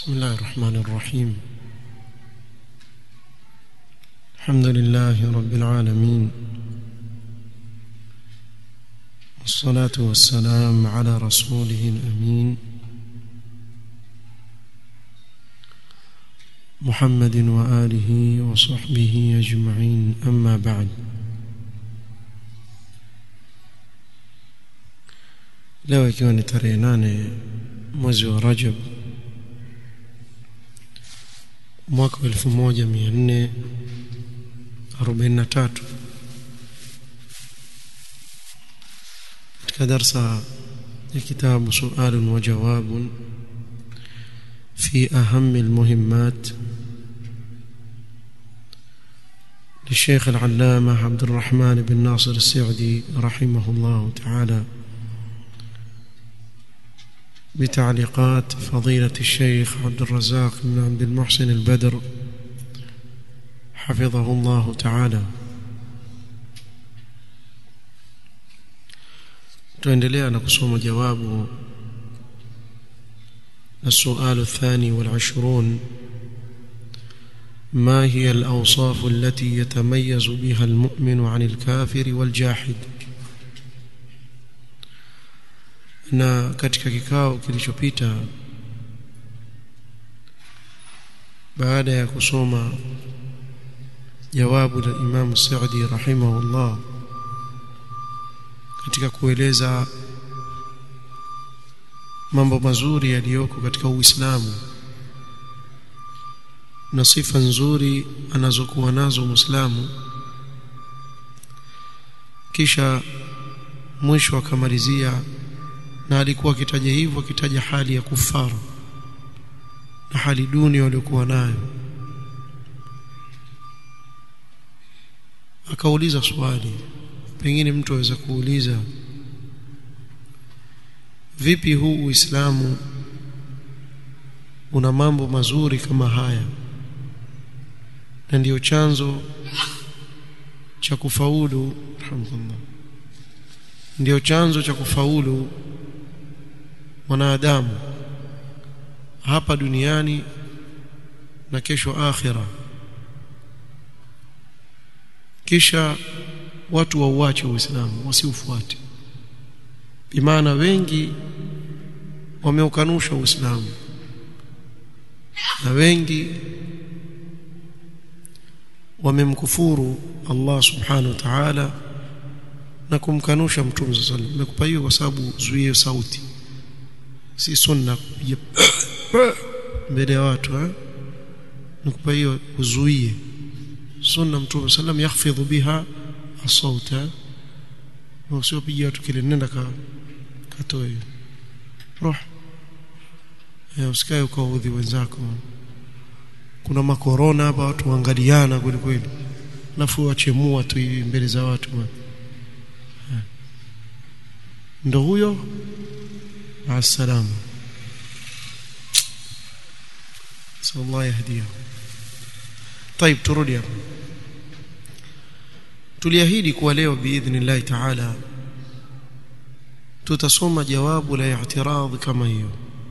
بسم الله الرحمن الرحيم الحمد لله رب العالمين والصلاة والسلام على رسوله الأمين محمد وآله وصحبه أجمعين أما بعد leo ikiwa ni tarehe nane mwezi wa rajab mwaka wa elfu moja mia nne arobaini na tatu katika darsa ya kitabu sualun wa jawabun fi ahami lmuhimmat للشيخ العلامة عبد الرحمن بن ناصر السعدي رحمه الله تعالى بتعليقات فضيلة الشيخ عبد الرزاق بن عبد المحسن البدر حفظه الله تعالى tuendelea na kusoma jawabu السؤال الثاني والعشرون ما هي الأوصاف التي يتميز بها المؤمن عن الكافر والجاحد na katika kikao kilichopita baada ya kusoma jawabu la Imam Saudi rahimahullah katika kueleza mambo mazuri yaliyoko katika Uislamu na sifa nzuri anazokuwa nazo Muislamu kisha mwisho akamalizia na alikuwa akitaja hivyo akitaja hali ya kufaru na hali duni waliokuwa nayo akauliza swali pengine mtu aweza kuuliza vipi huu uislamu una mambo mazuri kama haya na ndiyo chanzo cha kufaulu alhamdulillah ndiyo chanzo cha kufaulu mwanadamu hapa duniani na kesho akhira kisha watu wauache uislamu wasiufuate bimaana wengi wameukanusha uislamu na wengi wamemkufuru Allah subhanahu wa ta'ala na kumkanusha mtume sallallahu alayhi wasallam nimekupa hiyo kwa sababu zuie sauti si sunna kupiga mbele ya watu eh nikupa hiyo uzuie sunna mtume sallam yahfidhu biha asauta usiopige watu kile nenda ka katoe roh eh usikae ukaudhi wenzako kuna makorona hapa watu waangaliana kweli kweli alafu wachemua tu hivi mbele za watu ndo huyo مع السلامة نسأل الله يهديه طيب turudi hapo tuliahidi kuwa leo biidhnillahi taala tutasoma jawabu la i'tiradh kama hiyo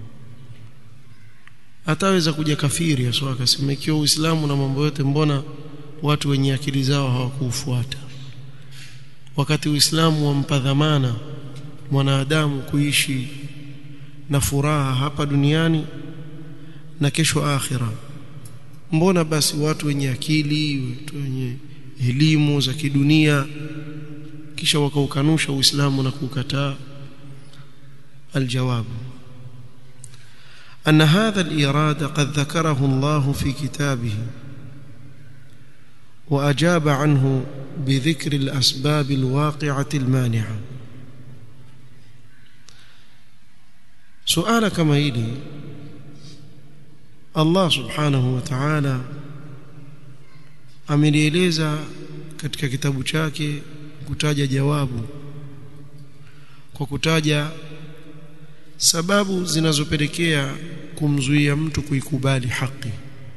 ataweza kuja kafiri aswa akasema ikiwa uislamu na mambo yote mbona watu wenye akili zao hawakuufuata wakati uislamu wampa dhamana mwanadamu kuishi na furaha hapa duniani na kesho akhira mbona basi watu wenye akili watu wenye elimu za kidunia kisha wakaukanusha uislamu na kukataa الجواب أن هذا الإراد قد ذكره الله في كتابه وأجاب عنه بذكر الأسباب الواقعة المانعة suala kama hili Allah subhanahu wa ta'ala amelieleza katika kitabu chake kutaja jawabu kwa kutaja sababu zinazopelekea kumzuia mtu kuikubali haki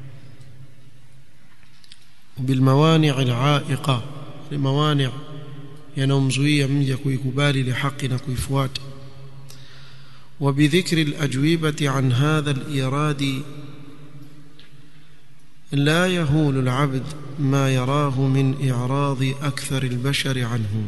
bilmawani' al'aiqa limawani' yanamzuia mja kuikubali ile haki na kuifuata وبذكر الأجوبة عن هذا الإيراد لا يهول العبد ما يراه من إعراض أكثر البشر عنه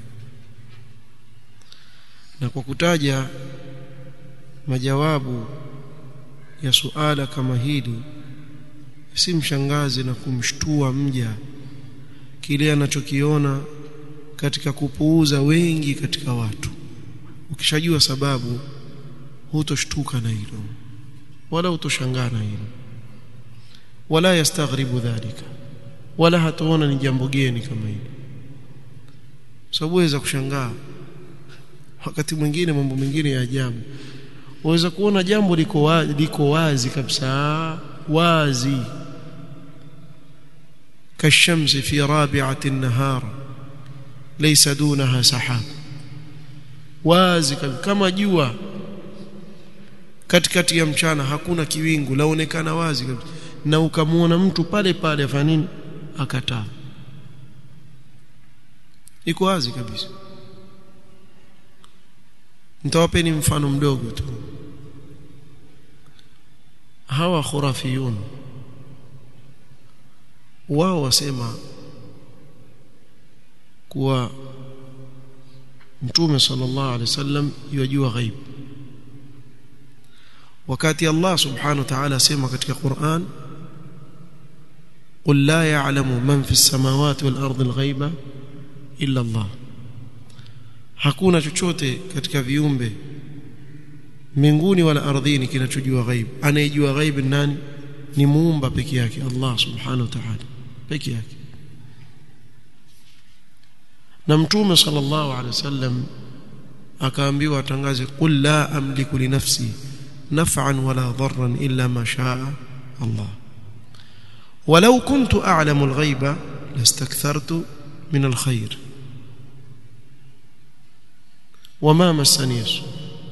na kwa kutaja majawabu ya suala kama hili si mshangazi na kumshtua mja kile anachokiona katika kupuuza wengi katika watu ukishajua sababu hutoshtuka na hilo wala hutoshangaa na hilo wala yastaghribu dhalika wala hataona ni jambo geni kama hilo sababu waweza kushangaa wakati mwingine mambo mengine ya ajabu waweza kuona jambo liko wazi, liko wazi kabisa wazi kashamsi fi rabi'ati an-nahar laysa dunaha sahab wazi kama jua katikati ya mchana hakuna kiwingu laonekana wazi kabisa na ukamwona mtu pale pale afanya nini akataa iko wazi kabisa nitawapeni mfano mdogo tu hawa khurafiyun wao wasema kuwa mtume sallallahu alaihi wasallam yajua ghaib wakati Allah subhanahu wa ta'ala asema katika Qur'an قل لا يعلم من في السماوات والارض الغيب الا الله hakuna chochote katika viumbe mbinguni wala ardhini kinachojua ghaib anayejua ghaib ni nani ni muumba peke yake Allah subhanahu wa ta'ala peke yake na mtume sallallahu alaihi wasallam akaambiwa atangaze qul la amliku li nafsi naf'an wala dharran illa ma shaa Allah ولو كنت أعلم الغيب لاستكثرت من الخير وما مسني السوء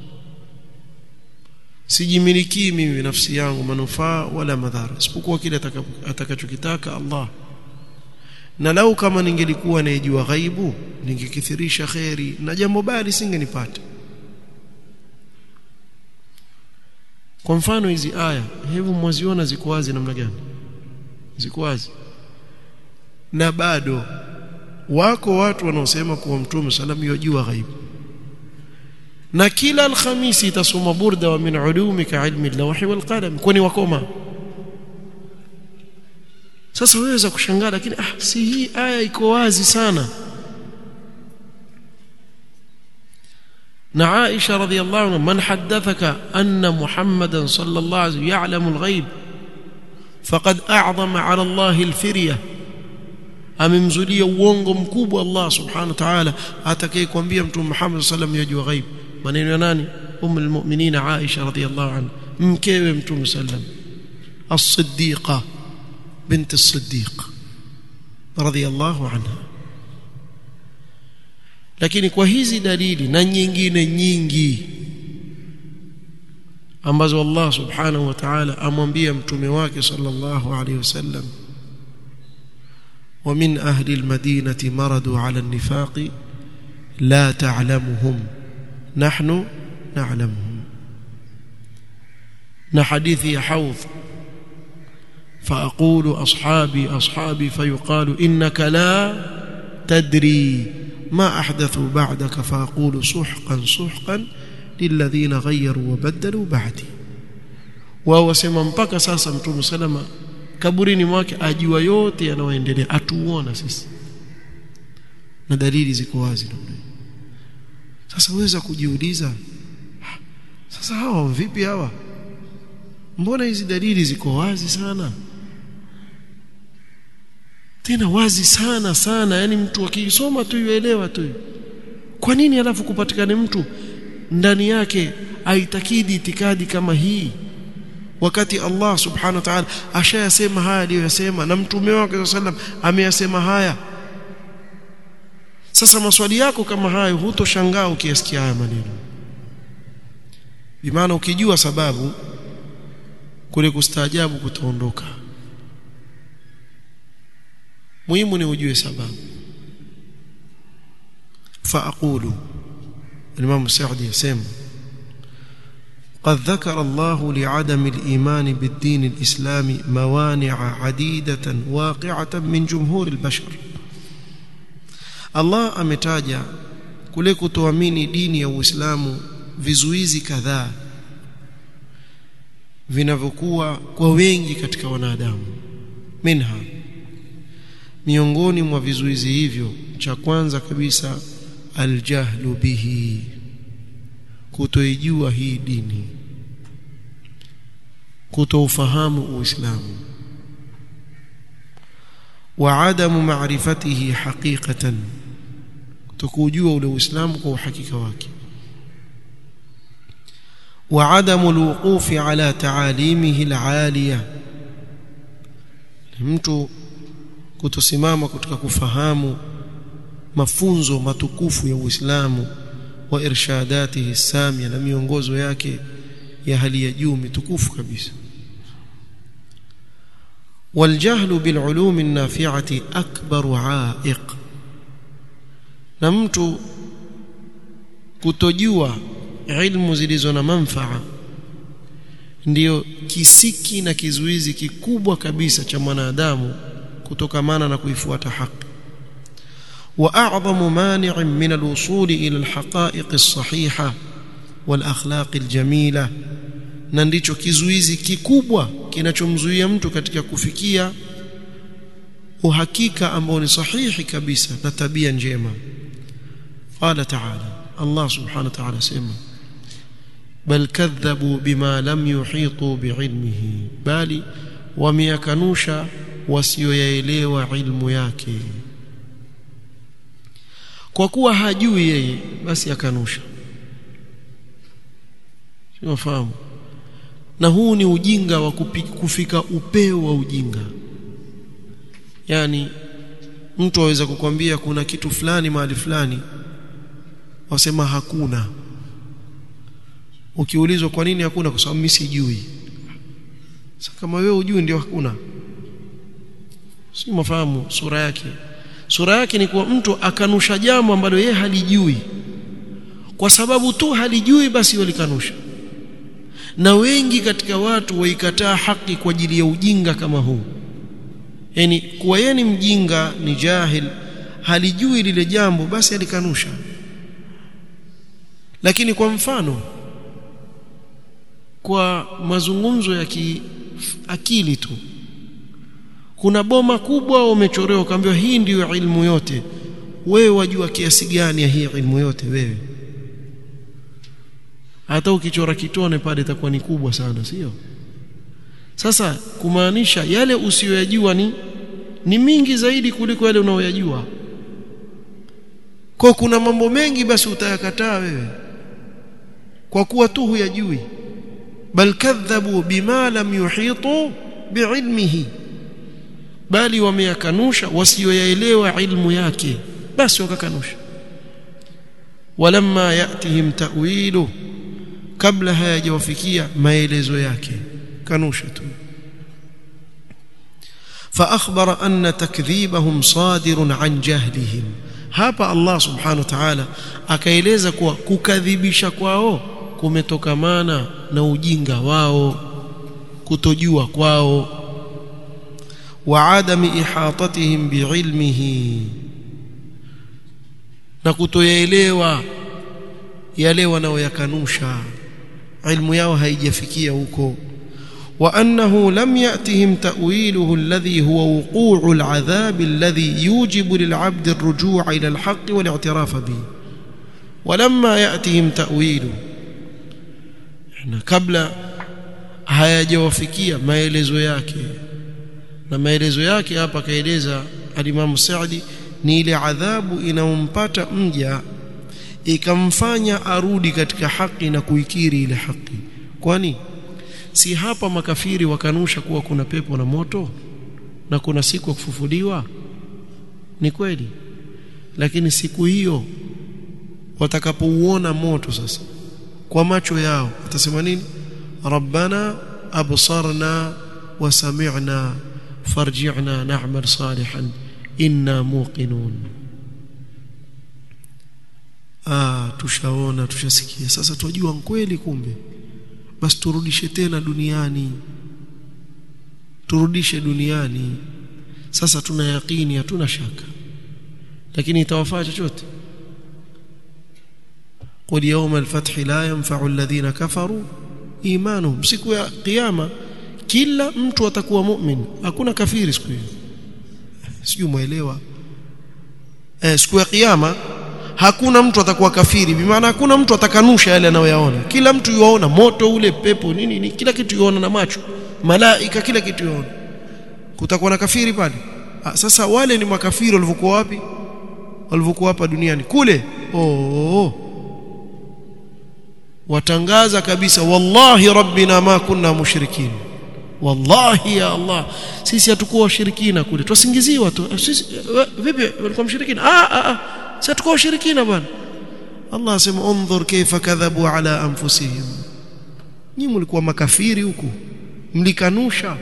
sijimilikii mimi nafsi yangu manufaa wala madhara isipokuwa kile atakachokitaka Allah na lau kama ningelikuwa naijua ghaibu ningekithirisha kheri na jambo baya lisingenipata kwa mfano hizi aya hebu mwaziona ziko wazi namna gani ziko wazi na bado wako watu wanaosema kuwa mtume salam yajua ghaibu na kila alhamisi itasoma burda wa min ulumika ilmi lawhi wal qalam kwani wakoma sasa waweza kushangaa lakini ah si hii aya iko wazi sana na Aisha radhiyallahu anha man haddathaka anna Muhammadan sallallahu alayhi wasallam ya'lamu al-ghaib faqad a'zama 'ala Allah al-firya amemzulia uongo mkubwa Allah subhanahu wa ta'ala atakayekwambia mtume Muhammad sallallahu alayhi wasallam yajua ghaib maneno ya nani umu almu'minin Aisha radhiyallahu anha mkewe mtume sallam as-siddiqa bint as-siddiq radhiyallahu anha lakini kwa hizi dalili na nyingine nyingi ambazo Allah subhanahu wa ta'ala amwambia mtume wake sallallahu alayhi wasallam ومن أهل المدينة مرضوا على النفاق لا تعلمهم نحن نعلمهم نحديث حوض فأقول أصحابي أصحابي فيقال إنك لا تدري ما أحدثوا بعدك فأقول سحقا سحقا للذين غيروا وبدلوا بعدي وهو سيما mpaka sasa mtume salama kaburini mwake ajua yote yanayoendelea atuona sisi na dalili ziko wazi namna sasa uweza kujiuliza sasa hawa vipi hawa mbona hizi dalili ziko wazi sana tena wazi sana sana yani mtu akisoma tu yuelewa tu kwa nini alafu kupatikane mtu ndani yake aitakidi itikadi kama hii wakati Allah subhanahu wa ta'ala ashayasema haya aliyoyasema na mtume wake sallam ameyasema haya sasa maswali yako kama hayo hutoshangaa ukiyasikia haya maneno bimaana ukijua sababu kule kustaajabu kutaondoka muhimu ni ujue sababu fa aqulu Imam Sa'di yasema قد ذكر الله لعدم الإيمان بالدين الإسلامي موانع عديدة واقعة من جمهور البشر الله ametaja kule kutoamini dini ya Uislamu vizuizi kadhaa vinavyokuwa kwa wengi katika wanadamu minha miongoni mwa vizuizi hivyo cha kwanza kabisa aljahlu bihi kutoijua hii dini kutoufahamu uislamu wa adamu ma'rifatihi haqiqatan kutokujua ule uislamu kwa uhakika wake wa adamu alwuqufi ala taalimihi alaliya mtu kutosimama katika kufahamu mafunzo matukufu ya Uislamu wa irshadatihi samia na miongozo yake ya hali ya juu mitukufu kabisa والجهل بالعلوم النافعه اكبر عائق na mtu kutojua ilmu zilizo na manfaa ndiyo kisiki na kizuizi kikubwa kabisa cha mwanadamu kutokamana na kuifuata haki واعظم مانع من الوصول الى الحقائق الصحيحه والاخلاق الجميله na ndicho kizuizi kikubwa kinachomzuia mtu katika kufikia uhakika ambao ni sahihi kabisa na tabia njema qala ta'ala Allah subhanahu wa ta'ala sema bal kadhabu bima lam yuhitu biilmihi bali wameyakanusha wasioyaelewa ilmu yake kwa kuwa hajui yeye basi akanusha unafahamu na huu ni ujinga wa kufika upeo wa ujinga yani mtu aweza kukwambia kuna kitu fulani mahali fulani wasema hakuna ukiulizwa kwa nini hakuna kwa sababu mimi sijui sasa kama wewe ujui ndio hakuna si mafahamu sura yake sura yake ni kuwa mtu akanusha jambo ambalo yeye halijui kwa sababu tu halijui basi walikanusha na wengi katika watu waikataa haki kwa ajili ya ujinga kama huu yani kuwa yeye ni mjinga ni jahil halijui lile jambo basi alikanusha lakini kwa mfano kwa mazungumzo ya kiakili tu kuna boma kubwa umechorewa ukaambiwa hii ndiyo ilmu yote wewe wajua kiasi gani ya hii ilmu yote wewe hata ukichora kitone pale itakuwa ni kubwa sana sio sasa kumaanisha yale usiyoyajua ni ni mingi zaidi kuliko yale unaoyajua kwa kuna mambo mengi basi utayakataa wewe kwa kuwa tu huyajui bal kadhabu bima lam yuhitu biilmihi bali wameyakanusha wasioyaelewa ilmu yake basi wakakanusha walamma yatihim ta'wilu kabla hayajawafikia maelezo yake kanusha tu فاخبر ان تكذيبهم صادر عن جهلهم hapa Allah subhanahu wa ta'ala akaeleza kuwa kukadhibisha kwao kumetokamana na ujinga wao kutojua kwao wa adami ihatatihim biilmihi na kutoyaelewa yale wanaoyakanusha ilmu yao haijafikia huko وانه لم ياتهم تاويله الذي هو وقوع العذاب الذي يوجب للعبد الرجوع الى الحق والاعتراف به ولما ياتهم تاويله احنا قبل hayajawafikia maelezo yake na maelezo yake hapa kaeleza alimamu Saadi ni ile adhabu inayompata mja ikamfanya arudi katika haki na kuikiri ile haki kwani si hapa makafiri wakanusha kuwa kuna pepo na moto na kuna siku ya kufufuliwa ni kweli lakini siku hiyo watakapouona moto sasa kwa macho yao watasema nini rabbana absarna wa sami'na farji'na na'mal salihan inna muqinun ah tushaona tushasikia sasa tujua kweli kumbe basi turudishe tena duniani turudishe duniani sasa tuna yakini hatuna shaka lakini itawafaa chochote qul yawma al-fath la yanfa'u alladhina kafaru imanuhum siku ya kiyama kila mtu atakuwa mu'min hakuna kafiri siku hiyo sijui muelewa eh siku ya kiyama hakuna mtu atakuwa kafiri bimaana hakuna mtu atakanusha yale anayoyaona kila mtu yuaona moto ule pepo nini ni kila kitu yuaona na macho malaika kila kitu yuaona kutakuwa na kafiri pale ah, sasa wale ni makafiri walivyokuwa wapi walivyokuwa hapa duniani kule oh watangaza kabisa wallahi rabbina ma kunna mushrikin wallahi ya allah sisi hatukuwa washirikina kule twasingiziwa tu sisi vipi walikuwa mshirikina ah ah ah sisi hatukuwa washirikina bwana allah asema unzur kaifa kadhabu ala anfusihim nyinyi mlikuwa makafiri huku mlikanusha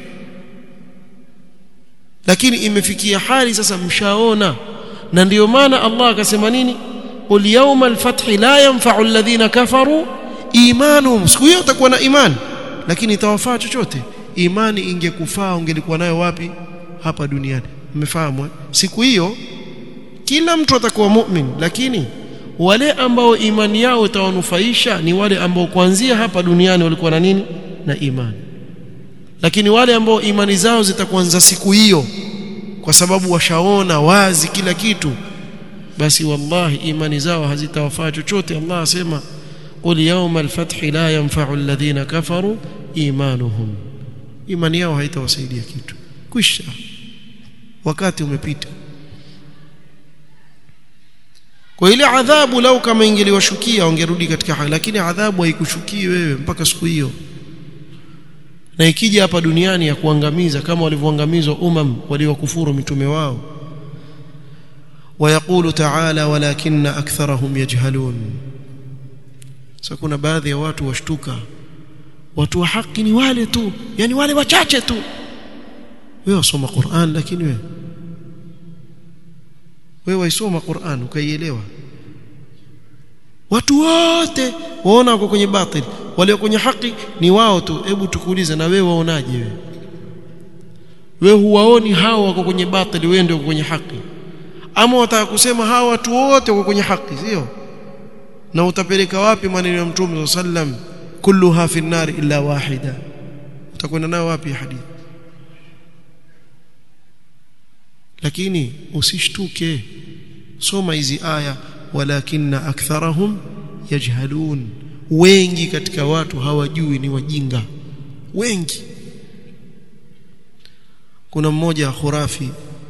lakini imefikia hali sasa mshaona na ndiyo maana Allah akasema nini qul yawmal fathi la yanfa'u alladhina kafaru imanuhum siku hiyo utakuwa na imani lakini itawafaa chochote imani ingekufaa ungelikuwa nayo wapi hapa duniani mmefahamu siku hiyo kila mtu atakuwa mu'min lakini wale ambao imani yao itawanufaisha ni wale ambao kuanzia hapa duniani walikuwa na nini na imani lakini wale ambao imani zao zitakuanza siku hiyo kwa sababu washaona wazi kila kitu basi wallahi imani zao hazitawafaa chochote Allah asema qul yawma al-fath la yanfa'u alladhina kafaru imanuhum imani yao haitawasaidia kitu kwisha wakati umepita kwa ile adhabu lau kama ingeliwashukia wangerudi katika hali lakini adhabu haikushukii wewe mpaka siku hiyo na ikija hapa duniani ya kuangamiza kama walivyoangamizwa umam waliokufuru mitume wao ويقول تعالى ولكن أكثرهم يجهلون سكون baadhi ya watu washtuka watu wa haki ni wale tu yani wale wachache tu wewe wasoma Qur'an lakini wewe wewe waisoma Qur'an ukaielewa watu wote waona wako kwenye batili walio kwenye haki ni wao tu hebu tukuulize na wewe waonaje wewe wewe huwaoni hao wako kwenye batili wewe ndio kwenye haki ama wataka kusema hawa watu wote wako kwenye haki sio na utapeleka wapi maneno ya mtume sallam kulluha fi nar illa wahida utakwenda nayo wapi hadithi lakini usishtuke soma hizi aya walakinna aktharahum yajhalun wengi katika watu hawajui ni wajinga wengi kuna mmoja khurafi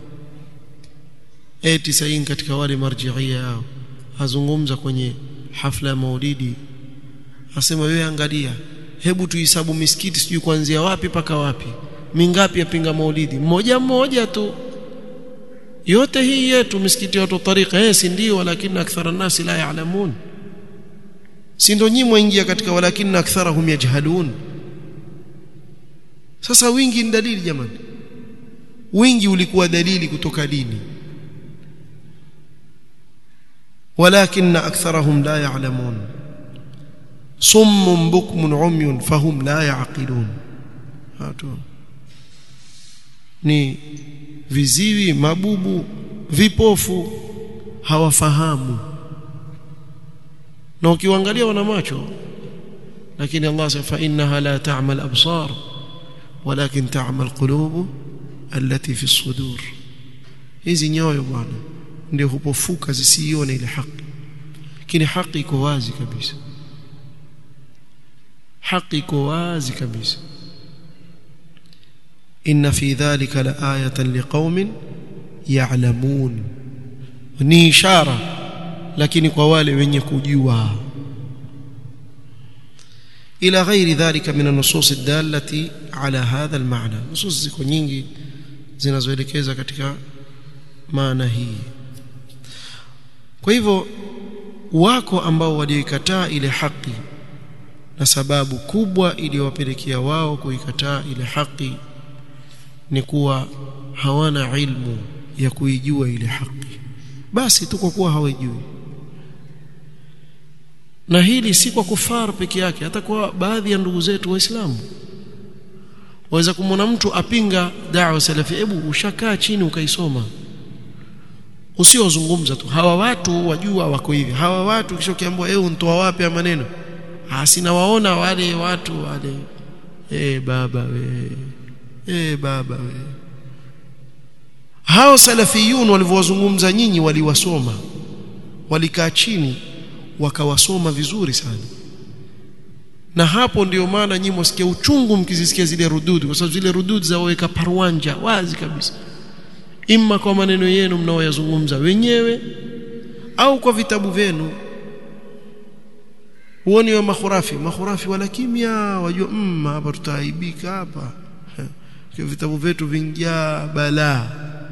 eti sahihi katika wale marjiia yao azungumza kwenye hafla ya maulidi asema wewe angalia hebu tuhesabu misikiti sijui kuanzia wapi paka wapi mingapi yapinga maulidi mmoja mmoja tu yote hii yetu misikiti watu tariqa eh si ndio lakini akthara nasi la yaalamun si ndio nyinyi mwaingia katika walakini aktharahum yajhalun sasa wingi ni dalili jamani wingi ulikuwa dalili kutoka dini ولكن أكثرهم لا يعلمون صم بكم عمي فهم لا يعقلون هاتوا ni viziwi mabubu vipofu hawafahamu na ukiangalia wana macho lakini Allah sema fa innaha la ta'mal absar walakin ta'mal qulub allati fi as-sudur hizi nyoyo bwana ndio hupofuka zisione ile haki lakini haki iko wazi kabisa haki iko wazi kabisa inna fi dhalika laayatan liqaumin ya'lamun ni ishara lakini kwa wale wenye kujua ila ghairi dhalika min an-nusus ad-dallati ala hadha al-ma'na nusus ziko nyingi zinazoelekeza katika maana hii kwa hivyo wako ambao walioikataa ile haki na sababu kubwa iliyowapelekea wao kuikataa ile haki ni kuwa hawana ilmu ya kuijua ile haki basi tu kwa kuwa hawajui na hili si kwa kufar peke yake hata kwa baadhi ya ndugu zetu waislamu waweza kumwona mtu apinga da'wa salafi hebu ushakaa chini ukaisoma usiozungumza tu hawa watu wajua wako hivi hawa watu kisha ukiambiwa eh untoa wapi maneno ah sina waona wale watu wale eh baba we eh baba we hao salafiyun walivyowazungumza nyinyi waliwasoma walikaa chini wakawasoma vizuri sana na hapo ndio maana nyinyi msikia uchungu mkizisikia zile rududi kwa sababu zile rududi zaweka parwanja wazi kabisa imma kwa maneno yenu mnaoyazungumza wenyewe au kwa vitabu vyenu huoni wa makhurafi makhurafi wala kimya wajua mmm hapa tutaaibika hapa kwa vitabu vyetu vingia balaa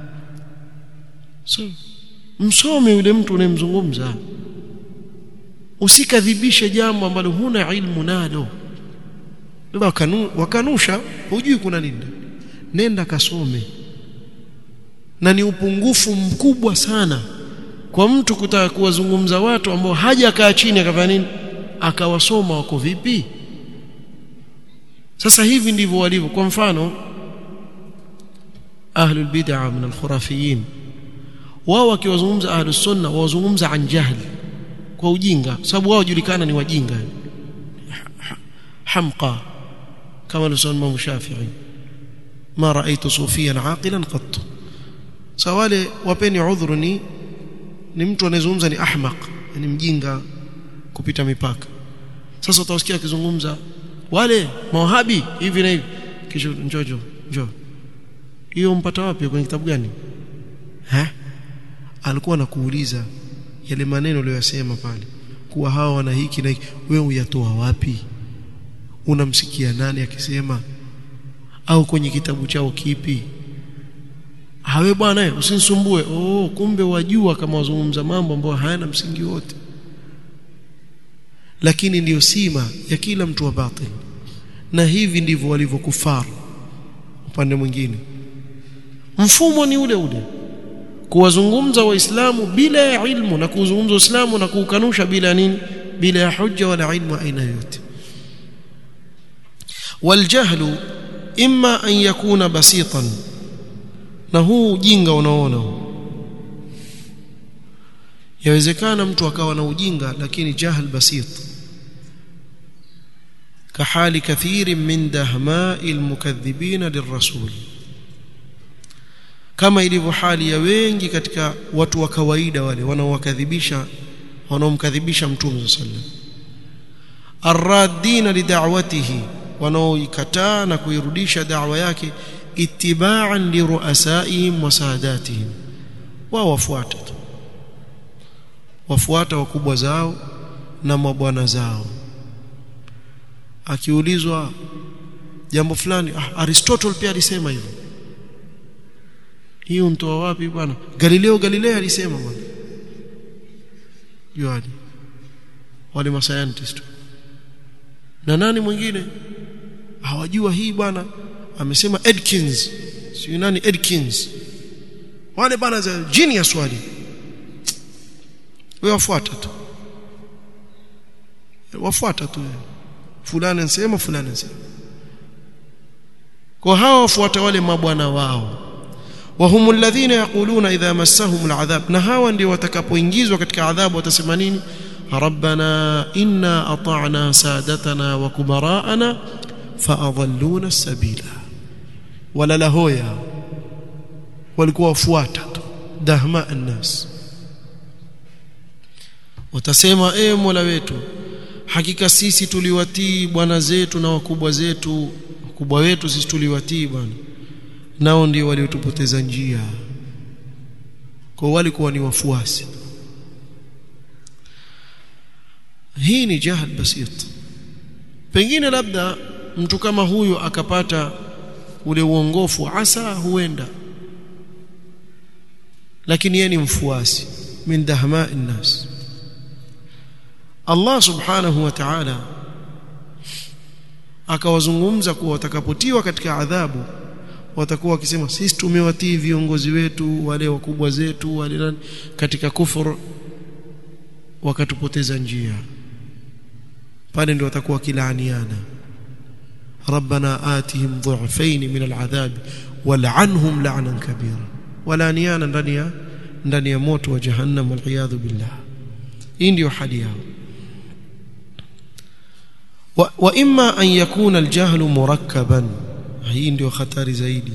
so msome yule mtu unayemzungumza usikadhibishe jambo ambalo huna ilmu nalo wakanu, wakanusha hujui kuna nini nenda kasome na ni upungufu mkubwa sana kwa mtu kutaka kuwazungumza watu ambao hajakaa chini akafanya nini akawasoma wako vipi sasa hivi ndivyo walivyo kwa mfano ahlul bid'ah min al-khurafiyin wao wakiwazungumza ahlus sunna wazungumza an jahli kwa ujinga sababu wao julikana ni wajinga hamqa kama alisema Imam Shafi'i ma ra'aytu sufiyan aqilan qat sawale wapeni udhuru ni ni mtu anayezungumza ni ahmaq ni mjinga kupita mipaka sasa utasikia akizungumza wale mawahabi hivi na hivi kisha njojo njoo hiyo mpata wapi kwenye kitabu gani eh alikuwa anakuuliza yale maneno uliyosema pale kuwa hawa wana hiki na hiki wewe uyatoa wapi unamsikia nani akisema au kwenye kitabu chao kipi hawe bwana usinisumbue oh kumbe wajua kama wazungumza mambo ambayo hayana msingi wote lakini ndiyo sima ya kila mtu wa batil na hivi ndivyo walivyokufaru upande mwingine mfumo ni ule ule kuwazungumza waislamu bila ya ilmu na kuzungumza uislamu na kuukanusha bila nini bila ya hujja wala ilmu aina yote waljahlu imma an yakuna basitan na huu ujinga unaona yawezekana mtu akawa na ujinga lakini jahl basit كحال كثير من دهماء المكذبين للرسول kama ilivyo hali ya wengi katika watu wa kawaida wale wanaowakadhibisha wanaomkadhibisha mtume sallam arradina lidawatihi wanaoikataa na kuirudisha da'wa yake ittiba'an liruasaihim wa sadatihim wao wafuata tu wafuata wakubwa zao na mabwana zao akiulizwa jambo fulani ah, Aristotle pia alisema hivyo hiyo mtoa wapi bwana Galileo Galilei alisema bwana juani wale mascientist na nani mwingine hawajua hii bwana amesema Edkins si nani Edkins wale bwana za genius wale wewe wafuata tu wafuata tu fulani anasema fulani anasema kwa hao wafuata wale mabwana wao وهم الذين يقولون إذا مسهم العذاب na hawa ndio watakapoingizwa katika adhabu watasema nini ربنا إنا أطعنا سادتنا وكبراءنا فأضلونا السبيل ولا لهويا walikuwa wafuata tu dahma annas watasema e mola wetu hakika sisi tuliwatii bwana zetu na wakubwa zetu wakubwa wetu sisi tuliwatii bwana nao ndio waliotupoteza njia kwa walikuwa ni wafuasi hii ni jahal basit pengine labda mtu kama huyo akapata ule uongofu asa huenda lakini yeye ni mfuasi min dahma nnas Allah subhanahu wa ta'ala akawazungumza kuwa watakapotiwa katika adhabu watakuwa wakisema sisi tumewatii viongozi wetu wale wakubwa zetu wale nani katika kufuru wakatupoteza njia pale ndio watakuwa kilaaniana rabbana atihim dhu'fayn min al'adhab wal'anhum la'nan kabira walaaniana ndani ya ndani ya moto wa jahannam wal billah hii ndio hali yao wa, wa imma an yakuna aljahlu murakkaban hii ndio hatari zaidi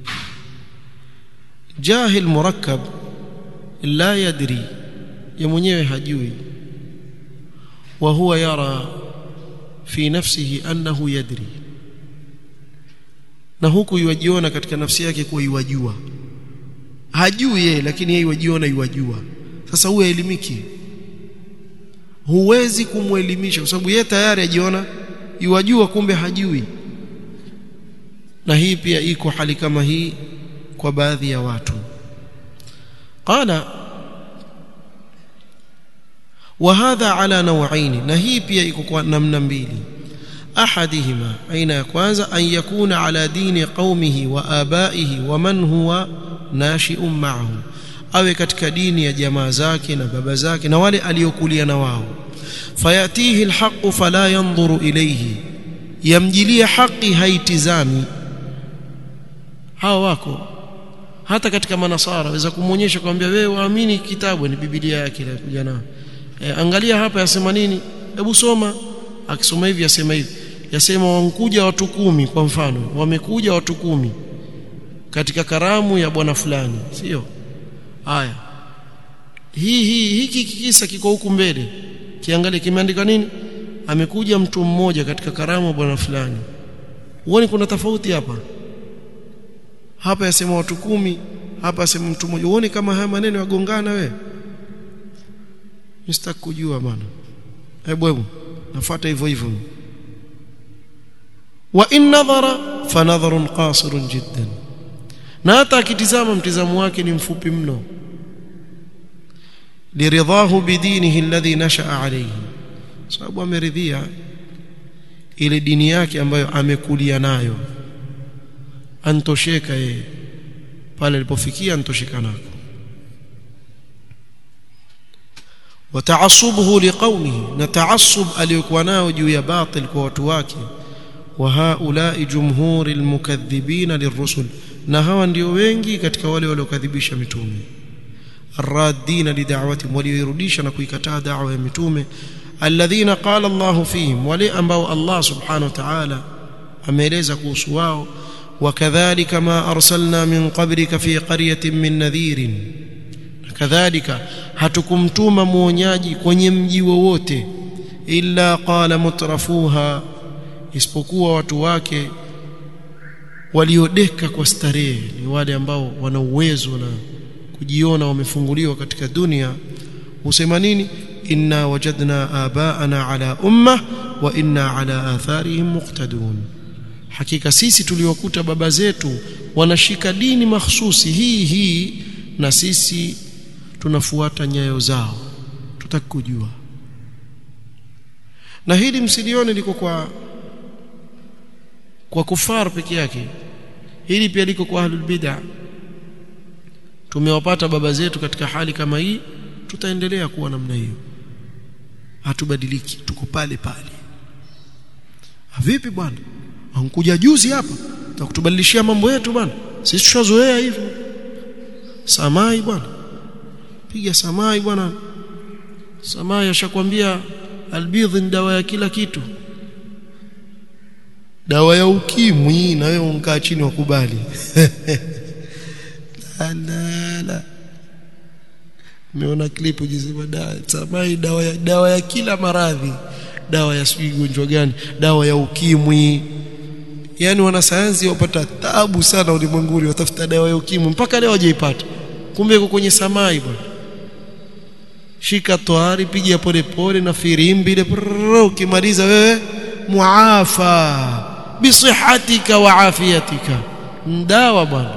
jahil murakkab la yadri ya mwenyewe hajui wa huwa yara fi nafsihi annahu yadri na huku yuwajiona katika nafsi yake kuwa yuwajua hajui yeye lakini yeye yuwajiona yuwajua sasa huyo elimiki huwezi kumwelimisha kwa sababu yeye tayari ajiona yuwajua kumbe hajui na hii pia iko hali kama hii kwa baadhi ya watu qala وهذا على نوعين na hii pia iko kwa namna mbili ahadihima aina ya kwanza an yakuna ala dini qaumihi wa abaihi wa man huwa nashi'un ma'ahum awe katika dini ya jamaa zake na baba zake na wale aliokulia na wao fayatihi alhaq fala yanzuru ilayhi yamjilia haki haitizami hawa wako hata katika manasara waweza kumwonyesha kumwambia wewe waamini kitabu ni biblia yake ile kuja nao e, angalia hapa yasema nini hebu soma akisoma hivi yasema hivi yasema wankuja watu kumi kwa mfano wamekuja watu kumi katika karamu ya bwana fulani sio haya hii hii hiki kisa kiko huku mbele kiangalie kimeandika nini amekuja mtu mmoja katika karamu ya bwana fulani uone kuna tofauti hapa hapa yasema watu kumi hapa yasema mtu mmoja uone kama haya maneno yagongana wewe msitaki kujua bana hebu hebu nafuata hivyo hivyo wa in nadhara fa nadharun qasirun jiddan na hata akitizama mtizamo wake ni mfupi mno liridhahu bidinihi alladhi nashaa alayhi sababu ameridhia ile dini yake ambayo amekulia nayo antosheka yeye pale alipofikia antosheka nako وتعصبه لقومه نتعصب aliyokuwa nao juu ya batil kwa watu wake wa haulai jumhuri almukaththibina lirrusul na hawa ndio wengi katika wale waliokadhibisha mitume arradina lida'watihim walioirudisha na kuikataa da'wa ya mitume alladhina qala Allah fihim wale ambao Allah subhanahu wa ta'ala ameeleza kuhusu wao wakadhalika ma arsalna min qablika fi qaryatin min nadhirin kadhalika hatukumtuma muonyaji kwenye mji wowote illa qala mutrafuha isipokuwa watu wake waliodeka kwa starehe ni wale ambao wana uwezo na kujiona wamefunguliwa katika dunia husema nini inna wajadna abaana ala umma wa inna ala atharihim muqtadun hakika sisi tuliokuta baba zetu wanashika dini mahsusi hii hii na sisi tunafuata nyayo zao tutaki kujua na hili msilione liko kwa kwa kufar peke yake hili pia liko kwa ahlul bid'ah tumewapata baba zetu katika hali kama hii tutaendelea kuwa namna hiyo hatubadiliki tuko pale pale vipi bwana ankuja juzi hapa takutubadilishia mambo yetu bwana sisi tushazoea hivyo samai bwana piga samai bwana samai ashakwambia albidh ni dawa ya kila kitu dawa ya ukimwi na wewe unkaa chini wakubali la la la meona klipu jisema dawa samai dawa ya dawa ya kila maradhi dawa ya sijui gonjwa gani dawa ya ukimwi yani wanasayansi wapata tabu sana ulimwenguni watafuta dawa ya ukimwi mpaka leo hawajaipata kumbe iko kwenye samai bwana shika toari piga pole pole na firimbi ile ukimaliza wewe muafa bisihatika wa afiyatika ndawa bwana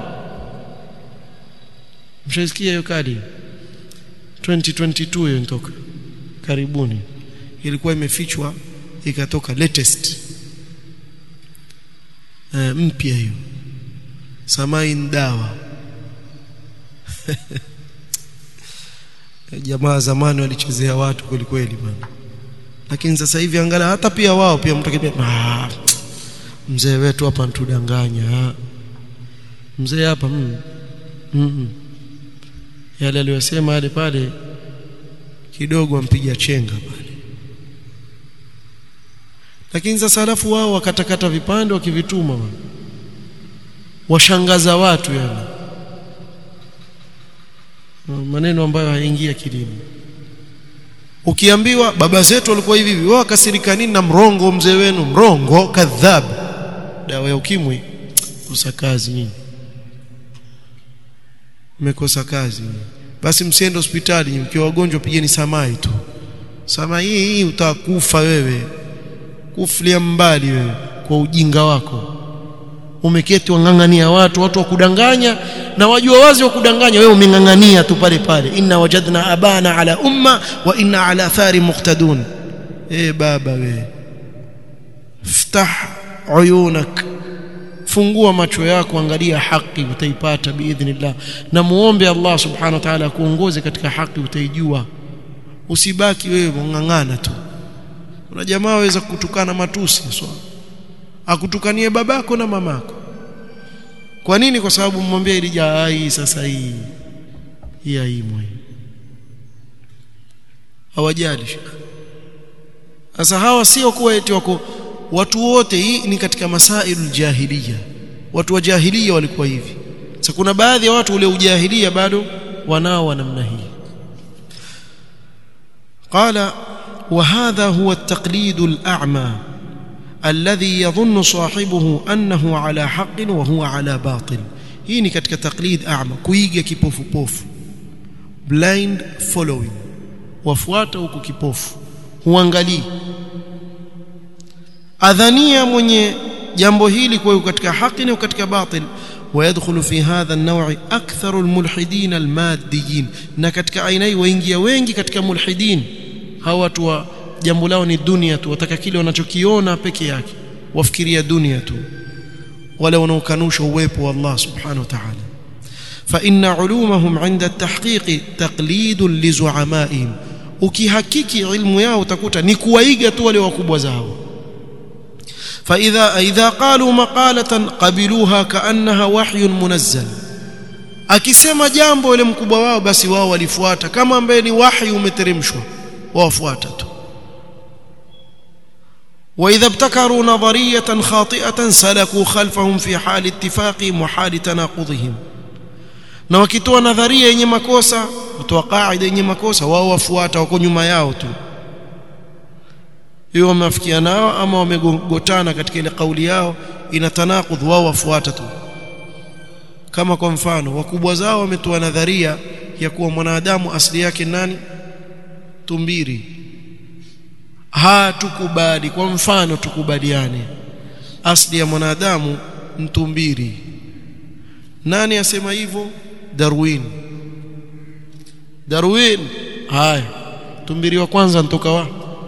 mshasikia hiyo kadi 2022 hiyo nitoka karibuni ilikuwa imefichwa ikatoka latest e, mpya hiyo samai dawa jamaa zamani walichezea watu kweli kweli bwana lakini sasa hivi angalia hata pia wao pia mtakibia ah mzee wetu hapa ntudanganya mzee hapa mm, mm, yale aliyosema yale pale kidogo ampiga chenga pale lakini sasa alafu wao wakatakata vipande wakivituma washangaza watu yani maneno ambayo hayaingia kilimo ukiambiwa baba zetu walikuwa hivi hivi wao wakasirika nini na mrongo mzee wenu mrongo kadhab dawa ya ukimwi kosa kazi nyinyi mmekosa kazi basi msiende hospitali mkiwa wagonjwa pigeni samai tu samai hii utakufa wewe kufulia mbali wewe kwa ujinga wako umeketi wangangania watu watu wa kudanganya na wajua wazi wa kudanganya wewe umengangania tu pale pale inna wajadna abana ala umma wa inna ala athari muqtadun eh baba wewe ftah uyunak fungua macho yako angalia haki utaipata biidhnillah na muombe Allah subhanahu wa ta'ala kuongoze katika haki utaijua usibaki wewe ngangana tu kuna jamaa waweza kutukana matusi so akutukanie babako na mamako kwa nini kwa sababu mmwambia ilija hii sasa hii hii haimwe hawajali sasa hawa sio kuwa eti wako watu wote hii ni katika masailul jahiliya watu wa jahiliya walikuwa hivi sasa kuna baadhi ya watu ule ujahilia bado wanao wa namna hii قال وهذا هو التقليد الأعمى الذي يظن صاحبه أنه على حق وهو على باطل hii ni katika taqlid a'ma kuiga kipofu pofu blind following wafuata huko kipofu huangalii adhania mwenye jambo hili kwa katika haki na katika batil ويدخل في هذا النوع أكثر الملحدين الماديين na katika aina hii waingia wengi katika mulhidin hawa watu wa jambo lao ni dunia tu wataka kile wanachokiona peke yake wafikiria dunia tu wala wanaokanusha uwepo wa Allah subhanahu wa ta'ala فإن علومهم عند التحقيق تقليد لزعمائهم ukihakiki ilmu yao utakuta ni kuwaiga tu wale wakubwa zao فإذا إذا قالوا مقالة قبلوها كأنها وحي منزل akisema jambo ile mkubwa wao basi wao walifuata kama ambaye ni wahi umeteremshwa wafuata tu واذا ابتكروا نظريه خاطئه سلكوا خلفهم في حال اتفاقهم وحال تناقضهم na wakitoa nadharia yenye makosa kutoa kaida yenye makosa wao wafuata wako nyuma yao tu hiyo wamefikia nao ama wamegotana katika ile kauli yao ina tanakudh wao wafuata tu kama kwa mfano wakubwa zao wametoa nadharia ya kuwa mwanadamu asili yake nani tumbiri hatukubali kwa mfano tukubaliane asili ya mwanadamu mtumbiri nani asema hivyo Darwin Darwin haya tumbiri wa kwanza ntoka wa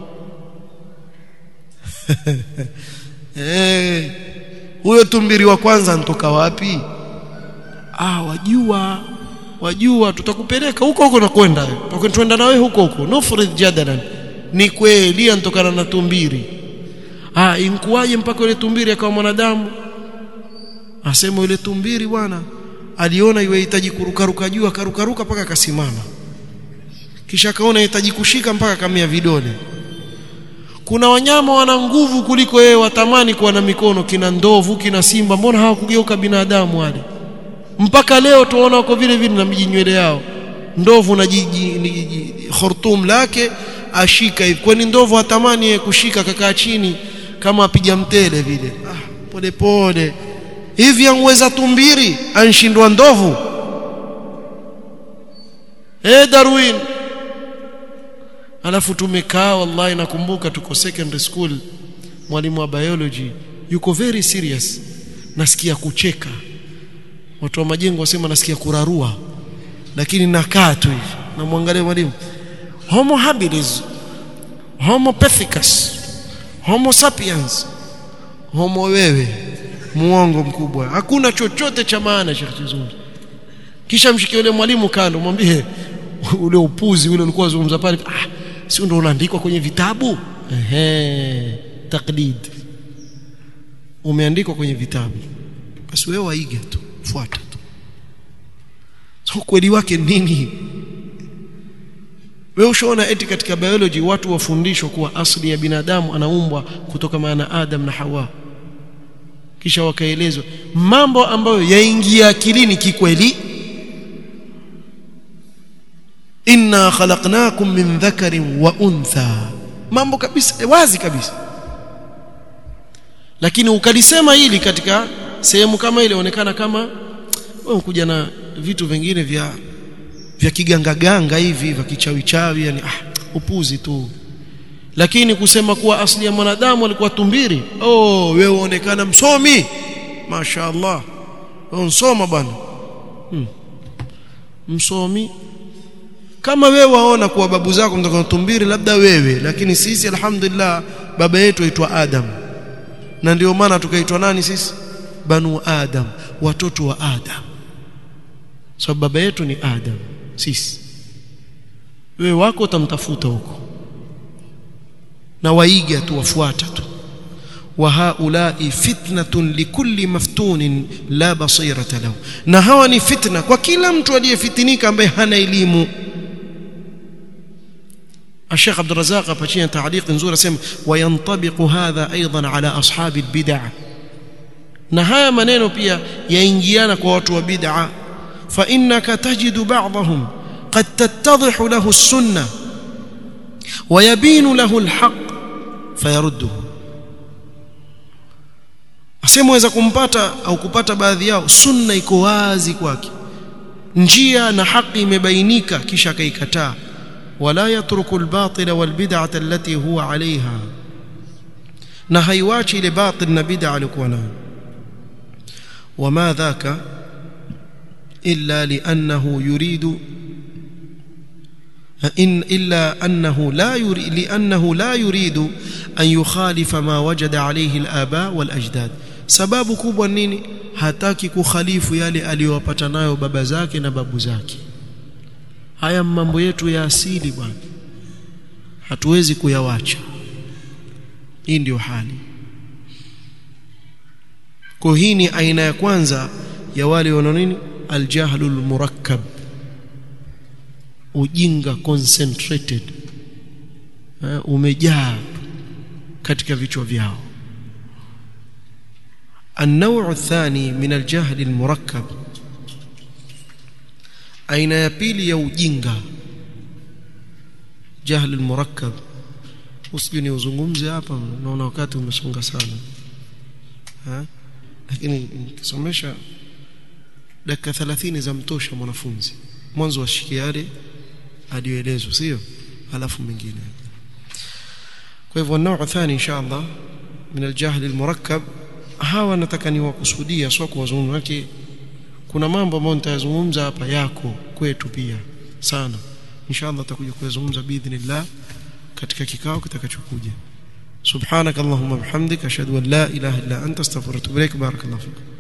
eh huyo tumbiri wa kwanza ntoka wapi ah wajua wajua tutakupeleka huko huko na kwenda tutakwenda na wewe huko huko nufrid jadalan ni kweli anatokana na tumbiri ah inkuwaje mpaka yule tumbiri akawa mwanadamu asema yule tumbiri bwana aliona yuhitaji kurukaruka juu akarukaruka mpaka akasimama kisha akaona yahitaji kushika mpaka akamia vidole kuna wanyama wana nguvu kuliko yeye watamani kuwa na mikono kina ndovu kina simba mbona hawakugeuka binadamu wale mpaka leo tuona wako vile vile na mijinywele yao ndovu na jiji khurtum lake ashika hivi kwani ndovu hatamani yeye kushika kakaa chini kama apiga mtele vile ah pole pole hivi angeweza tumbiri anshindwa ndovu eh Darwin alafu tumekaa wallahi nakumbuka tuko secondary school mwalimu wa biology yuko very serious nasikia kucheka watu wa majengo wasema nasikia kurarua lakini nakaa tu hivi namwangalia mwalimu homo habilis homo pithecus homo sapiens homo wewe muongo mkubwa hakuna chochote cha maana Sheikh Chizungu kisha mshikie yule mwalimu kando mwambie ule upuzi ule ulikuwa zungumza pale ah si ndio unaandikwa kwenye vitabu ehe taklid umeandikwa kwenye vitabu basi wewe waiga tu fuata tu so kweli wake nini wewe ushaona eti katika biology watu wafundishwa kuwa asili ya binadamu anaumbwa kutoka maana Adam na Hawa kisha wakaelezwa mambo ambayo yaingia akilini kikweli inna khalaqnakum min dhakarin wa untha mambo kabisa wazi kabisa lakini ukalisema hili katika sehemu kama ile onekana kama wewe kuja na vitu vingine vya vya kigangaganga hivi vya kichawichawi yani ah, upuzi tu lakini kusema kuwa asili ya mwanadamu alikuwa tumbiri oh wewe uonekana msomi mashaallah unsoma bwana hmm. msomi kama wewe waona kuwa babu zako mtoka tumbiri labda wewe lakini sisi alhamdulillah baba yetu aitwa Adam na ndio maana tukaitwa nani sisi banu Adam watoto wa Adam sababu so, baba yetu ni Adam sisi wewe wako utamtafuta huko na waiga tu wafuata tu wa haulai fitnatun likulli maftunin la basirata lahu na hawa ni fitna kwa kila mtu aliyefitinika ambaye hana elimu الشيخ عبد الرزاق فشينا تعليق نزور اسم وينطبق هذا ايضا على اصحاب البدع na haya maneno pia yaingiana kwa watu wa bid'a fa innaka tajidu ba'dahum qad tattadhihu lahu as-sunnah wa yabinu lahu al-haqq fayarudduhu asemweza kumpata au kupata baadhi yao sunna iko wazi kwake njia na haki imebainika kisha akaikataa wala yatruku al-batila wal-bid'ata allati huwa 'alayha na haiwachi ile batil na bid'a alikuwa nayo وما ذاك إلا لأنه يريد إن إلا أنه لا يريد لأنه لا يريد أن يخالف ما وجد عليه الآباء والأجداد sababu kubwa nini hataki kukhalifu yale aliyowapata nayo baba zake na babu zake haya mambo yetu ya asili bwana hatuwezi kuyawacha hii ndio hali kwa hii ni aina ya kwanza ya wale wana nini aljahlul murakkab ujinga concentrated uh, umejaa katika vichwa vyao النوع الثاني من الجهل المركب aina ya pili ya ujinga jahl almurakkab usije ni uzungumze hapa naona wakati umesonga sana ha? lakini nikisomesha dakika 30 za mtosha mwanafunzi mwanzo washikie yale aliyoelezwa sio alafu mengine kwa hivyo nao thani insha Allah min aljahl almurakkab hawa nataka niwakusudia sio kuwazungumza kuna mambo ambayo nitayazungumza hapa yako kwetu pia sana inshallah tutakuja kuyazungumza biidhnillah katika kikao kitakachokuja subhanak allahumma bihamdika ashhadu an la ilaha illa anta astaghfiruka wa atubu ilaik barakallahu fiik